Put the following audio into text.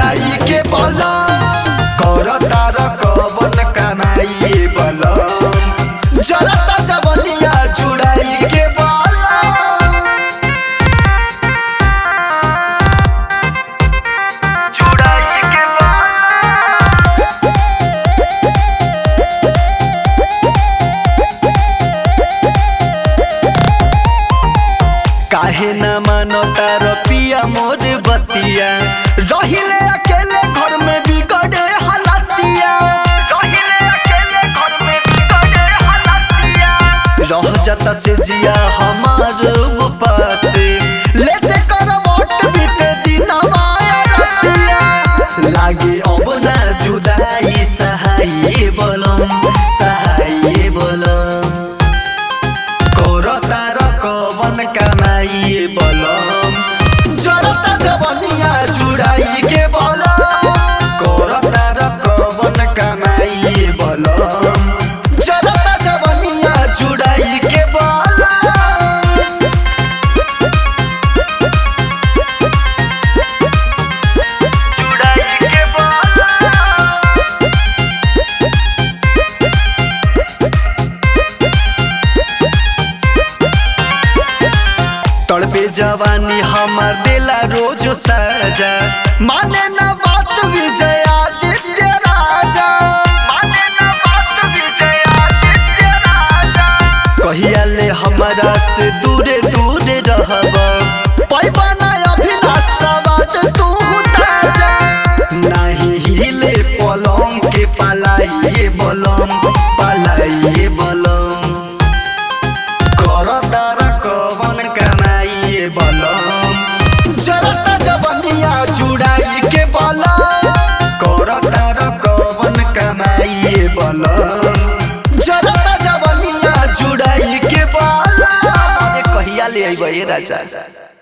जुड़ाई के बलम कर तार कवन कमाई बलम जरता जवनिया जुड़ाई के बलम जुड़ाई के काहे न मानो तार पिया मोर बतिया रहिले अकेले घर में बिगड़े हालतिया रहिले अकेले घर में बिगड़े हालतिया रह जाता से जिया हमार पासे लेते कर वोट बीते दिन माया रतिया लागे अब ना जुदाई सहाय बोलम सहाय बोलम कोर तार कवन कमाई बलम जरता जवनिया जुड़ाई के बलम कोर तार कवन कमाई बलम जरता जवनिया जुड़ाई के बलम जुड़ाई के बलम तड़पे जवानी हमार दिला रोज सजा माने न बात विजय आदित्य राजा माने न बात विजय आदित्य राजा कहिया ले हमरा से दूरे दूरे रहब पैबा ना अभिनाश सवाद तू ताजा नाही हिले पलंग के पलाइए बलम पलाइए बलम कर तार कवन कमाइए बलम जरता जवनिया जुड़ाई के बलम कर तार कवन कमाइए बलम जरता जवनिया जुड़ाई के बलम अरे कहिया ले अइबे राजा